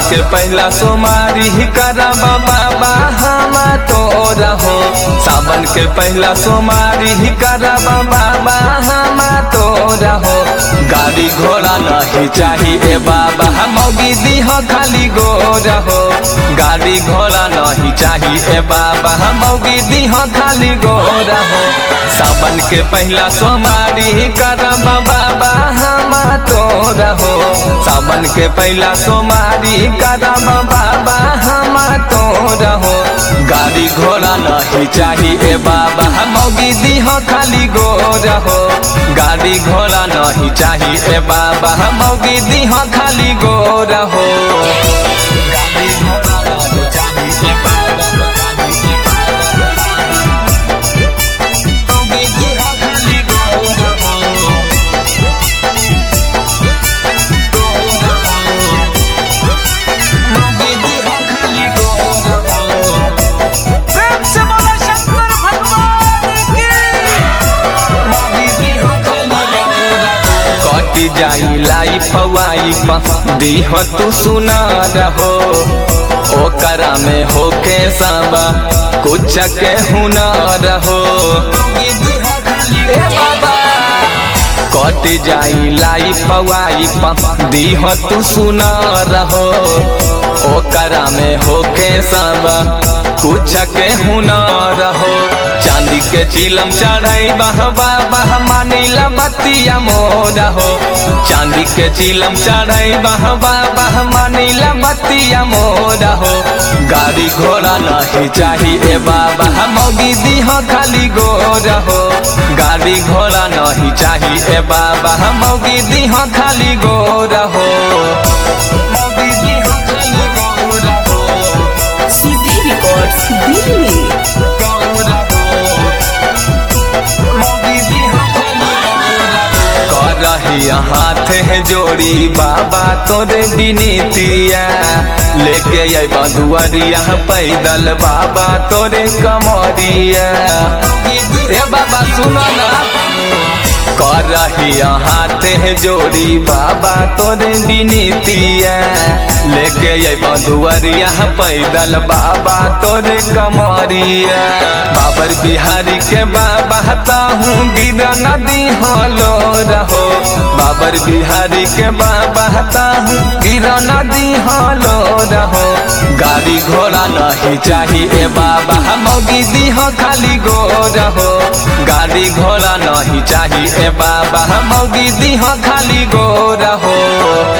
के पहला सोमारी करब बाबा हम तो रहो सावन के पहला सोमारी करब बाबा हम तो रहो गाड़ी घोड़ा नहीं चाहिए बाबा मौगी दीह खाली गो रहो गाड़ी घोड़ा नहीं चाहिए बाबा मौगी दीह खाली गो रहो सावन के पहला सोमारी करब बाबा हम तो रहो सावन के पहला सोमारी करब बाबा हम तो रहो गाड़ी घोड़ा नहीं चाहिए बाबा मौगी दीह खाली गो रहो गाड़ी घोड़ा नहीं चाहिए बाबा मौगी दीह खाली गो रहो गाड़ी घोड़ा नहीं चाहिए बाबा मौगी दीह खाली गो रहो मौगी दीह खाली गो रहो प्रेम से बोला शंकर भगवान की कटी जाई लाई फवाई दीह तू सुना रहो ओकरा में होके साबा कुछ के हुना रहो ए बाबा कट जाई लाई फवाई दीह तू सुना रहो ओकरा में होके साबा कुछ के हुना रहो चांदी के चिलम चढ़ाई बह बाबा मानिला बतिया मोरा हो चांदी के चिलम चढ़ाई बह बाबा मानिला बतिया मोरा हो गाड़ी घोड़ा नहीं चाहिए बाबा मौगी दीह खाली गोरा हो गाड़ी घोड़ा नहीं चाहिए बाबा मौगी दीह खाली गोरा हो मौगी दीह खाली गोरा हो सीधी रिकॉर्ड्स दिल्ली करही हाथ है जोड़ी बाबा तोरे बिनीतिया लेके आई बधुअरिया पैदल बाबा तोरे कमरिया ए बाबा सुनो ना करही हाथ है जोड़ी बाबा तोरे बिनीतिया लेके आई बधुअरिया पैदल बाबा तोरे कमरिया बाबर बिहारी के बाबा ताहूँ गिरा नदी हलो रहो बाबर बिहारी के बाबा ताहूँ गिरा नदी हलो रहो गाड़ी घोड़ा नहीं चाहिए बाबा मौगी दीह खाली गो रहो गाड़ी घोड़ा नहीं चाहिए बाबा मौगी दीह खाली गो रहो